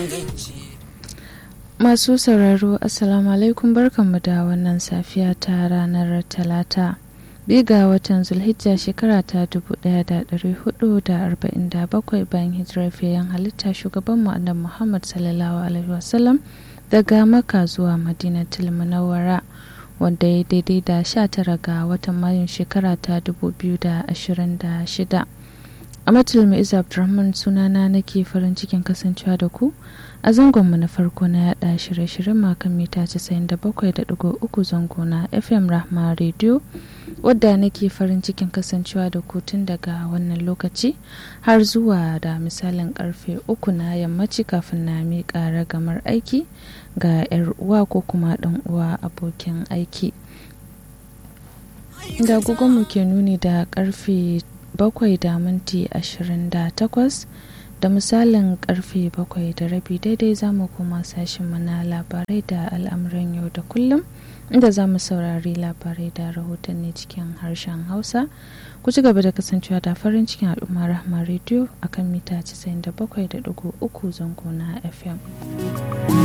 Masu sauraro Assalamu alaikum barkanmu da wannan safiya ta ranar Talata. Biga watan Zulhijja shekara ta 1447 bayan hijirar fiyayen halitta shugaban annabi Muhammad sallallahu alaihi wasallam daga Makka zuwa Madinatul Munawwara wanda ya daidai da 19 ga watan Mayun shekara ta 2026. Amatul Mu'iz Abdulrahman sunana nake farin cikin kasancewa da ku a zangonmu na farko na yada shirye-shiryen makon mita 97.3 zango na FM Rahma Radio wadda nake farin cikin kasancewa da ku tun daga wannan lokaci har zuwa da misalin karfe uku na yammaci kafin na miƙa ragamar aiki ga 'yar uwa ko kuma ɗan uwa abokin aiki. Da mu ke nuni da karfe bakwai da minti ashirin da takwas da misalin karfe bakwai da rabi daidai za mu koma sashen na labarai da al'amuran yau da kullum inda za mu saurari labarai da rahotanni cikin harshen hausa ku ci gaba da kasancewa da farin cikin al'umma rahma rediyo akan mita 97.3 zango na fm